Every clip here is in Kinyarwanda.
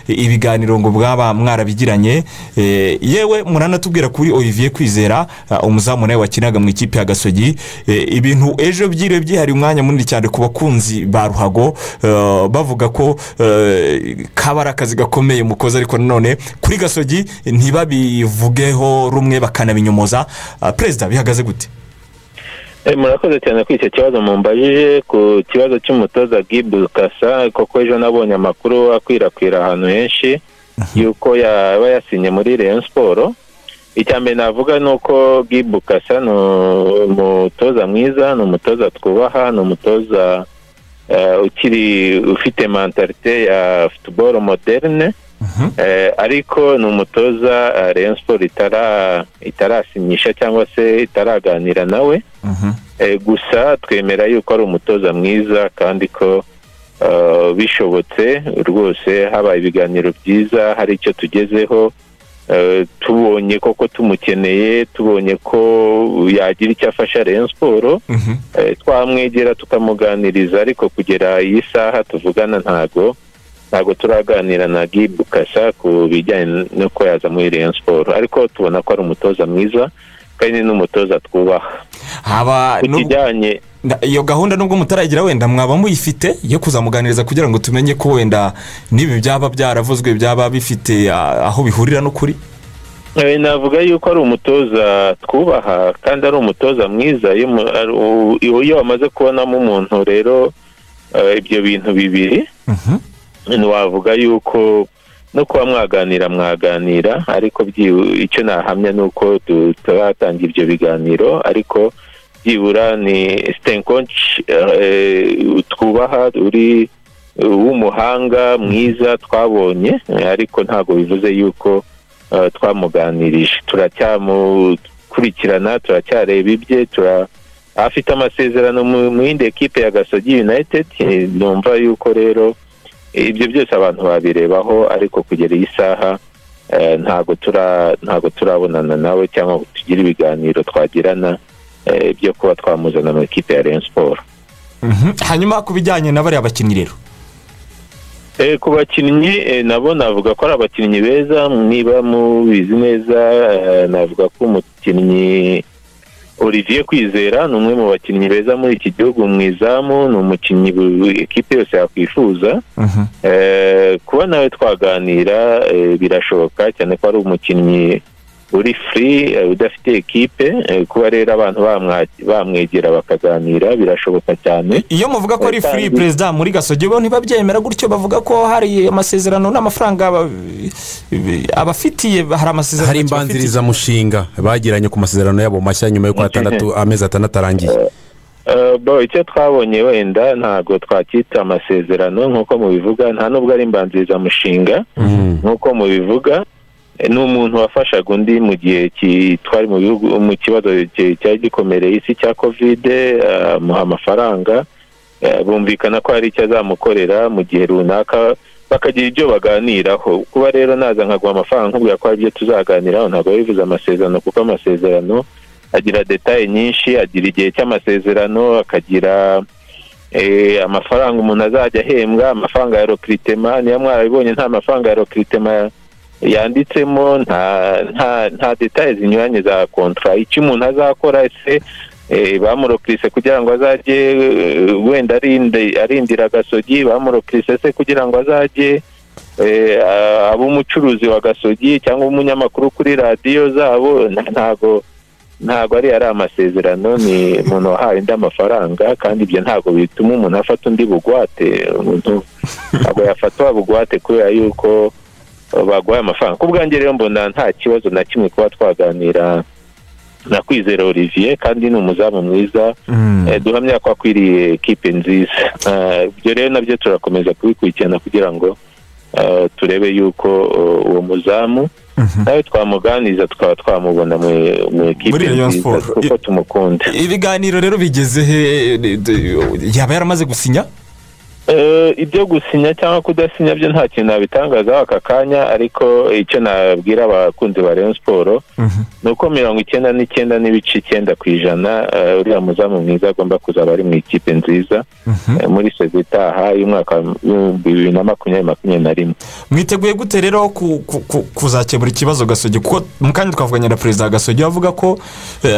ibiganiro ngo bwaba mwarabigiranye yewe muranatubwira kuri olivier kwizera umuzamu nawe wakinaga mu ikipe ya gasogi ibintu ejo byiriwe byihariye umwanya munini cyane ku bakunzi ba ruhago bavuga ko kaba ari akazi gakomeye mukoze ariko nanone kuri gasogi ntibabivugeho rumwe bakanabinyomoza perezida bihagaze gute murakoze cyane kuri icyo kibazo mumbajije ku kibazo cy'umutoza gibu kasa kuko ejo nabonye amakuru akwirakwira ahantu henshi y'uko yaba yasinye muri leon siporo icya mbere navuga ni uko gibu kasa ni umutoza mwiza ni umutoza twubaha ni umutoza ukiri ufite mentalite ya futuboro moderne ariko ni umutoza leon siporo itarasinyisha cyangwa se itaraganira nawe gusa twemera yuko ari umutoza mwiza kandi ko bishobotse rwose habaye ibiganiro byiza hari icyo tugezeho tubonye koko tumukeneye tubonye ko yagira icyo afasha leon siporo twamwegera tukamuganiriza ariko kugera iyi saha tuvugana ntago ntabwo turaganira na gibu kasa ku bijyanye n'uko yaza muri leon siporo ariko tubona ko ari umutoza mwiza kandi n'umutoza twubaha haba kijyanye iyo gahunda nubwo mutaragira wenda mwaba muyifite yo kuzamuganiriza kugira ngo tumenye ko wenda n'ibi byaba byaravuzwe byaba bifite aho bihurira n'ukuri navuga yuko ari umutoza twubaha kandi ari umutoza mwiza iyo wamaze kubonamo umuntu rero ibyo bintu bibiri wavuga yuko no kuba mwaganira mwaganira ariko icyo nahamya ni uko turatanga ibyo biganiro ariko byibura ni sitenkonshi twubaha uri w'umuhanga mwiza twabonye ariko ntabwo bivuze yuko twamuganirije turacyamukurikirana turacyareba ibye afite amasezerano mu yindi ekipe ya gasogi yunayitedi numva yuko rero ibyo byose abantu babirebaho ariko kugera iyi saha ntabwo turabonana nawe cyangwa ngo tugire ibiganiro twagirana byo kuba twamuzana mu ikipe ya leon siporo hanyuma ku bijyanye na bariya bakinnyi rero ku bakinnyi nabo navuga ko ari abakinnyi beza niba mubizi neza navuga ko umukinnyi olivier kwizera ni umwe mu bakinnyi beza muri iki gihugu mu izamu ni umukinnyi ekipe yose yakwifuza kuba nawe twaganira birashoboka cyane ko ari umukinnyi uri furi udafite ekipe kuba rero abantu bamwegera bakaganira birashoboka cyane iyo muvuga ko ari furi perezida muri gasogi bo ntibabyemera gutyo bavuga ko hari amasezerano n'amafaranga abafitiye hari amasezerano hari imbanzirizamushinga bagiranye ku masezerano yabo mashya nyuma y'uko amezi atandatu arangiye icyo twabonye wenda ntabwo twacyita amasezerano nk'uko mubivuga nta nubwo ari imbanzirizamushinga nk'uko mubivuga ni umuntu wafashaga undi mu gihe twari mu kibazo cyari gikomereye isi cya kovide amuha amafaranga bumvikana ko hari icyo azamukorera mu gihe runaka bakagira ibyo baganiraho kuba rero naza nkaguha amafaranga nkubwira ko hari ibyo tuzaganiraho ntabwo bivuze amasezerano kuko amasezerano agira detaye nyinshi agira igihe cy'amasezerano akagira amafaranga umuntu azajya ahembwa amafaranga ya rokiritema niba mwarabibonye nta mafaranga ya rokiritema yanditsemo nta detaye zinyuranye za kontara icyo umuntu azakora ese bamurokirise kugira ngo azajye wenda arindira agasogi bamurokirise se kugira ngo azajye abe umucuruzi wa gasogi cyangwa umunyamakuru kuri radiyo zabo ntabwo ntabwo ari ari amasezerano ni umuntu wahawe undi amafaranga kandi ibyo ntabwo bituma umuntu afata undi bugwate umuntu ntabwo yafatwa bugwate kubera yuko baguhaye amafaranga ku bwanjye rero mbona nta kibazo na kimwe kuba twaganira na kwizera olivier kandi ni umuzamu mwiza duhamya ko akwiriye kipe nziza ibyo rero nabyo turakomeza kubikurikirana kugira ngo turebe yuko uwo muzamu nawe twamuganiriza tukaba twamubona mu ekipi nziza kuko tumukunda ibiganiro rero bigeze he yaba yaramaze gusinya Eh, ibyo gusinya cyangwa kudasinya byo nta kintu nabitangazaho aka kanya ariko icyo nabwira abakunzi ba Rayon Sport ni uko mirongo icyenda n'icyenda n'ibice icyenda ku ijana eh, uriya muzamu mwiza agomba kuzaba ari mu ikipe nziza eh, muri sezo itaha y'umwaka w'ibihumbi bibiri na makumyabiri makumyabiri na rimwe mwiteguye gute rero ku- ku- ku- kuzakemura ikibazo gasogi kuko mu kanya twavuganye na perezida gasogi avuga ko eh,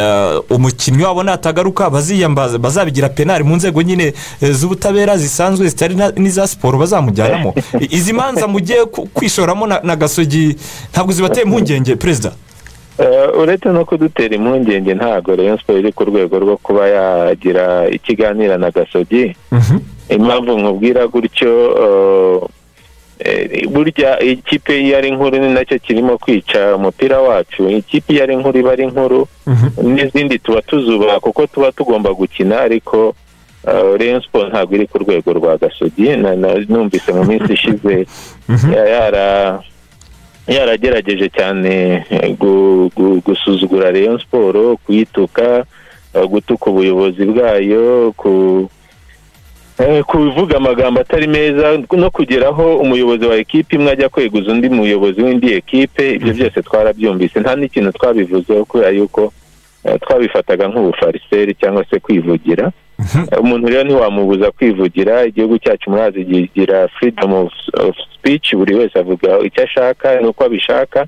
umukinnyi wabo natagaruka baziyambaza bazabigira penali mu nzego nyine eh, z'ubutabera zisanzwe zitari na- n'iza siporo bazamujyanamo I- izi manza mugiye ku- kwishoramo na na gasogi ntabwo zibateye impungenge perezida Eh, uretse no kudutera impungenge ntabwo Rayon Sport iri ku rwego rwo kuba yagira ikiganiro na gasogi impamvu nkubwira gutyo eh, eh, burya ikipe iyo ari nkuru ni nacyo kirimo kwica umupira wacu ikipe iyo ari nkuru iba ari nkuru n'izindi tuba tuzuba kuko tuba tugomba gukina ariko eh, Rayon Sport ntabwo iri ku rwego rwa gasogi na- na- numvise mu minsi ishize ya- yara yaragerageje cyane eh, gu- gu- gusuzugura Rayon Sport kuyituka eh, gutuka ubuyobozi bwayo ku Eh, kuvuga amagambo atari meza no kugeraho umuyobozi wa ekipe imwe ajya kweguza undi muyobozi w'indi ekipe ibyo byose twarabyumvise nta n'ikintu twabivuzeho kubera yuko eh, twabifataga nk'ubufariseri cyangwa se kwivugira Eh, umuntu rero ntiwamubuza kwivugira igihugu cyacu murazi kigira freedom of, of speech buri wese avuga icyo ashaka n'uko abishaka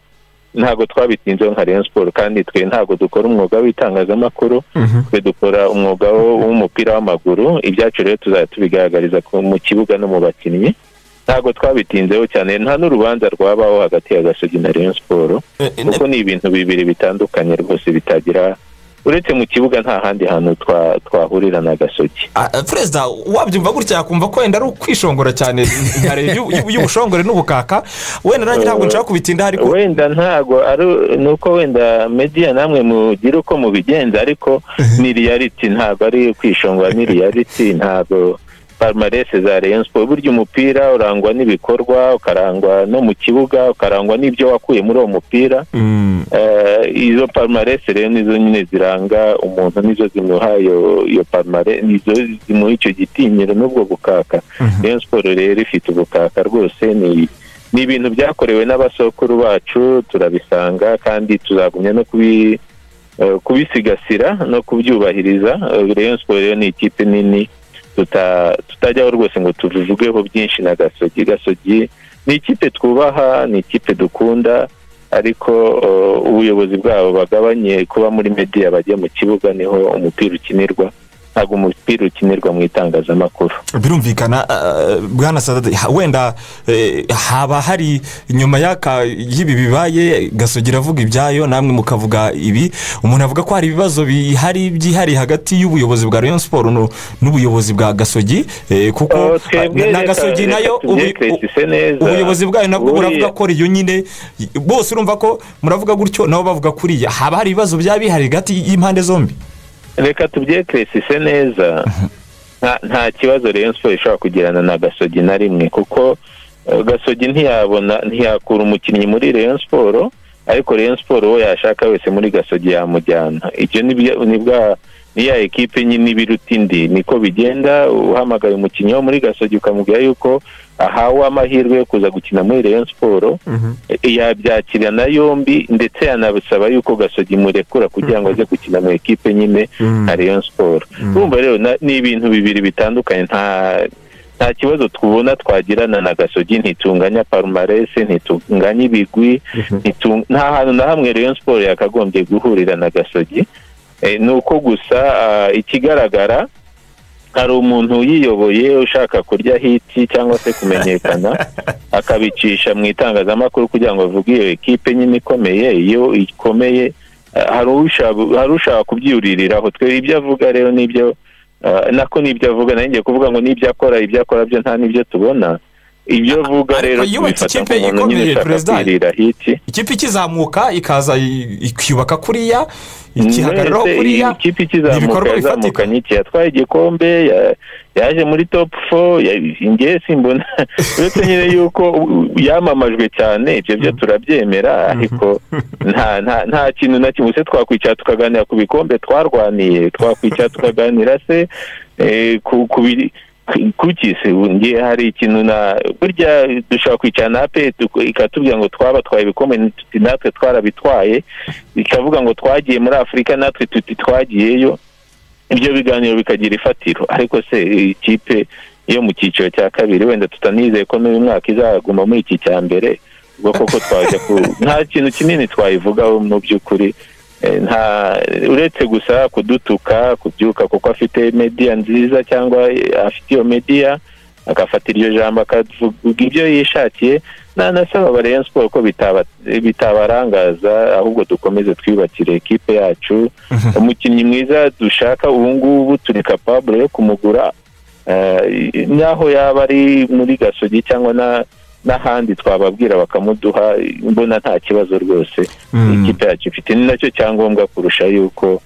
ntabwo twabitinzeho nka Rayon Sport kandi twe ntabwo dukora umwuga w'itangazamakuru twe dukora umwuga wo- w'umupira w'amaguru ibyacu rero tuzajya tubigaragariza ku- mu kibuga no mu bakinnyi ntabwo twabitinzeho cyane nta n'urubanza rwabaho hagati ya gasogi na Rayon Sport Eh, eh, kuko ni ibintu bibiri bitandukanye rwose bitagira uretse mu kibuga nta handi hantu twa- twahurira na gasogi Ah, ah, perezida wabyumva gutya yakumva ko wenda ari ukwishongora cyane nkare y'u- y'u- y'ubushongore n'ubukaka wenda nanjye ntabwo nshaka kubitinda ariko wenda ntago ari nuko wenda media namwe mugira uko mubigenza ariko ni reality ntabwo ari kwishongora ni reality ntabwo palmarese za Rayon Sport burya umupira urangwa n'ibikorwa ukarangwa no mu kibuga ukarangwa n'ibyo wakuye muri uwo mupira Mm, Eh, izo palmarese rero nizo nyine ziranga umuntu nizo zimuha iyo iyo palmarese nizo zimuha icyo gitinyiro n'ubwo bukaka Rayon Sport rero ifite ubukaka rwose ni ni ibintu byakorewe n'abasokuru bacu turabisanga kandi tuzagumya no kubi eh, kubisigasira no kubyubahiriza Eh, Rayon Sport rero ni ikipe nini tuta- tutajyaho rwose ngo tubivugeho byinshi na gasogi gasogi ni ikipe twubaha ni ikipe dukunda ariko uh, ubuyobozi bwabo bagabanye kuba muri media bajya mu kibuga niho umupira ukinirwa ntabwo umupira ukinirwa mu itangazamakuru birumvikana ah, bwana sadade ha- wenda eh, haba hari nyuma y'aka y'ibi bibaye gasogi iravuga ibyayo namwe mukavuga ibi umuntu avuga ko hari ibibazo bihari byihariye hagati y'ubuyobozi bwa rayon siporo n'ubuyobozi bwa gasogi eh, kuko Oh, twebwe ah, na reka- gasogi reka nayo ubu- tubyekretise neza. ubuyobozi bwayo nabwo Buriya- buravuga ko riyo nyine bose urumva ko muravuga gutyo nabo bavuga kuriya haba hari ibibazo byaba bihari hagati y'impande zombi reka tubyekeresise neza nta- nta kibazo Rayon Sport ishobora kugirana na gasogi na rimwe kuko uh, gasogi ntiyabona ntiyakura umukinnyi muri Rayon Sport ariko Rayon Sport uwo yashaka wese muri gasogi yamujyana ibyo ni bya- ni bwa ni ya ekipe nyine ibiruta indi niko bigenda uhamagaye umukinnyi wo muri gasogi ukamubwira yuko ahawe amahirwe yo kuza gukina muri Rayon Sport yabyakirana yombi ndetse yanabisaba yuko gasogi murekura kugira ngo aze gukina mu ekipe nyine nka Rayon Sport urumva rero na- ni ibintu bibiri bitandukanye nta nta kibazo tubona twagirana na gasogi ntitunganya parumarese ntitunganya ibigwi ntitu- nta hantu na hamwe Rayon Sport yakagombye guhurira na gasogi Eh, ni uko gusa ah, ikigaragara hari umuntu yiyoboye ushaka kurya hiti cyangwa se kumenyekana akabicisha mu itangazamakuru kugira ngo avuge iyo ekipe nyine ikomeye iyo ikomeye eh, hari ushaka- hari ushaka kubyuririraho twe ibyo avuga rero nibyo eh, nako nibyo avuga nayo ngiye kuvuga ngo nibyo akora ibyo akora byo nta n'ibyo tubona ibyo avuga ariko rero yubatse tubifata ikipe nk'umuntu ikomeye, nyine ushaka Perezida. kwirira hiti ikipe ikizamuka ikaza i- ikiyubaka kuriya ikihagararaho Mwese, kuriya ikipe ni ikizamuka ibikorwa bifatika yazamukanye iki yatwaye igikombe ya- yaje muri top four ingiye simbona uretse nyine yuko u- yamamajwe cyane ibyo byo turabyemera ariko nta nta- nta kintu na kimwe se twakwicara tukaganira ku bikombe twarwaniye twakwicara tukaganira se eh, ku ku biri- kuki se ngiye hari ikintu na burya dushobora kwicara na pe ikatubwira ngo twabatwaye ibikombe natwe twarabitwaye ikavuga ngo twagiye muri afurika natwe tuti twagiyeyo ibyo biganiro bikagira ifatiro ariko se ikipe yo mu cyiciro cya kabiri wenda tutanizeye ko n'uyu mwaka izaguma muri iki cya mbere ubwo koko twajya ku nta kintu kinini twayivugaho mu by'ukuri nta uretse gusa kudutuka kubyuka kuko afite mediya nziza cyangwa afite iyo mediya agafata iryo jambo akavuga ibyo yishakiye nanasaba Rayon siporo ko bitabarangaza ahubwo dukomeze twiyubakire ekipe yacu umukinnyi mwiza dushaka ubu ngubu turi kapabure yo kumugura n'aho yaba ari muri gasogi cyangwa n'ahandi twababwira bakamuduha mbona nta kibazo rwose ikipe yacu ifite ni nacyo cyangombwa kurusha yuko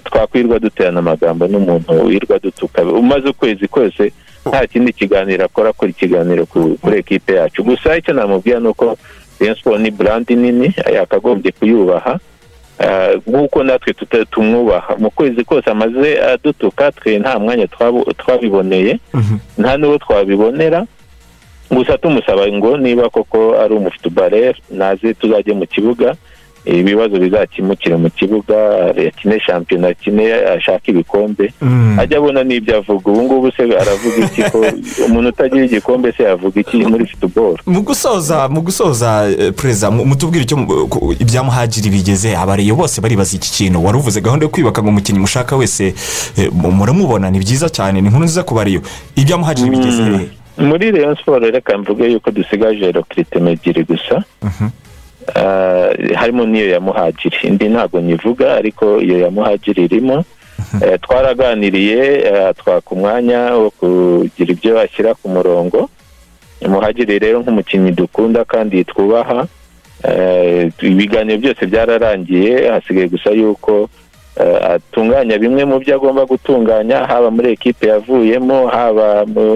twakwirwa duterana amagambo n'umuntu wirwa dutuka umaze ukwezi kose nta kindi kiganiro akora akora ikiganiro kuri ekipe yacu gusa icyo namubwira ni uko Rayon siporo ni burandi nini yakagombye kuyubaha nk'uko natwe tumwubaha mu kwezi kose amaze adutuka twe nta mwanya twabiboneye nta n'uwo twabibonera gusa tumusaba ngo niba koko ari umufutubare naze tuzajye mu kibuga ibibazo bizakimukira mu kibuga yakine shampiyona akine ashaka ibikombe ajya abona n'ibyo avuga ubu ngubu se aravuga iki ko umuntu utagira igikombe se yavuga iki muri futuboro mu gusoza mu gusoza perezida mutubwire icyo ibyamuhagira bigeze abariyo bose baribaza iki kintu wari uvuze gahunda yo kwibaka ngo umukinnyi mushaka wese muramubona ni byiza cyane ni nkuru nziza ku bariyo ibyamuhagira bigeze muri Rayon siporo reka mvuge yuko dusigaje rokiriteme ebyiri gusa harimo n'iyo ya muhagiri indi ntabwo nyivuga ariko iyo ya muhagiri irimo twaraganiriye twaka umwanya wo kugira ibyo ashyira ku murongo muhagiri rero nk'umukinnyi dukunda kandi twubaha ibiganiro byose byararangiye hasigaye gusa yuko atunganya bimwe mu byo agomba gutunganya haba muri ekipe yavuyemo haba mu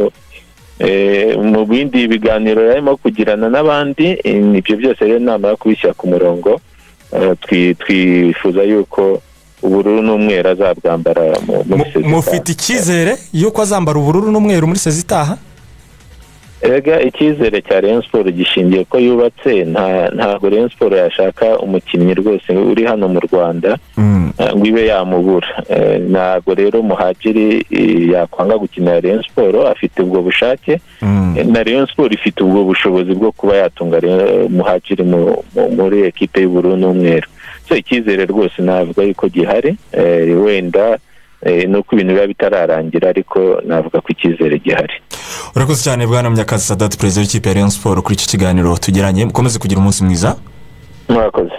mu bindi biganiro yarimo kugirana n'abandi ibyo byose rero namara kubishyira ku murongo twifuza yuko ubururu n'umweru azabwambara muri sezi mufite icyizere y'uko azambara ubururu n'umweru muri sezi itaha rega icyizere cya Rayon siporo gishingiye ko yubatse ntabwo Rayon siporo yashaka umukinnyi rwose uri hano mu rwanda ngo ibe yamubura ntabwo rero muhagiri yakwanga gukinira Rayon siporo afite ubwo bushake na Rayon siporo ifite ubwo bushobozi bwo kuba yatunga muhagiri muri ekipe y'ubururu n'umweru so icyizere rwose navuga yuko gihari wenda ni uko ibintu biba bitararangira ariko navuga ko icyizere gihari urakoze cyane bwana munyakazi sadati perezida w'ikipe ya Rayon siporo kuri iki kiganiro tugiranye mukomeze kugira umunsi mwiza murakoze